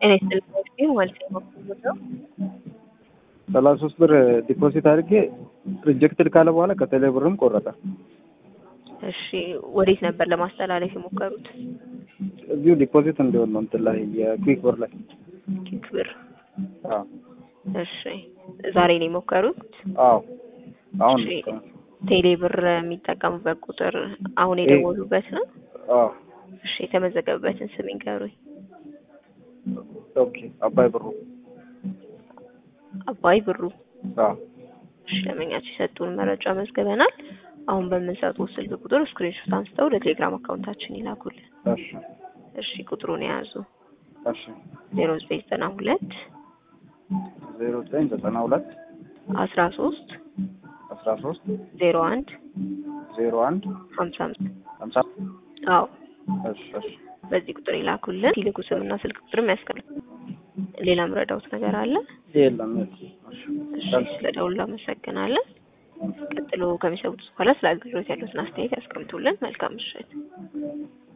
ጤና ይስጥልኝ ማለት ነው። ሰላሳ ሶስት ብር ዲፖዚት አድርጌ ሪጀክትድ ካለ በኋላ ከቴሌ ብርም ቆረጠ። እሺ ወዴት ነበር ለማስተላለፍ የሞከሩት? እዚሁ ዲፖዚት እንዲሆን ነው እንትን ላይ የኩዊክ ብር ላይ ኪክ ብር። አዎ እሺ ዛሬ ነው የሞከሩት? አዎ አሁን እሺ ቴሌ ብር የሚጠቀሙበት ቁጥር አሁን የደወሉበት ነው? አዎ እሺ የተመዘገበበትን ስም ይንገሩኝ። ኦኬ አባይ ብሩ አባይ ብሩ። አዎ እሺ ለመኛቸው የሰጡን መረጃ መዝግበናል። አሁን በምንሰጡት ስልክ ቁጥር ስክሪንሾት አንስተው ለቴሌግራም አካውንታችን ይላኩልን። እሺ እሺ ቁጥሩን የያዙ እሺ ዜሮ ዘጠኝ ዘጠና ሁለት ዜሮ ዘጠኝ ዘጠና ሁለት አስራ ሶስት አስራ ሶስት ዜሮ አንድ ዜሮ አንድ ሀምሳ አምስት ሀምሳ አዎ እሺ እሺ በዚህ ቁጥር ይላኩልን። ሲልኩ ስምና ስልክ ቁጥርም ያስቀምጡ። ሌላ ምረዳውት ነገር አለ? የለም የለም። እሺ ስለደውሉ አመሰግናለን። ቀጥሎ ከሚሰሙት በኋላ ስለ አገልግሎት ያሉትን አስተያየት ያስቀምጡልን። መልካም ምሽት።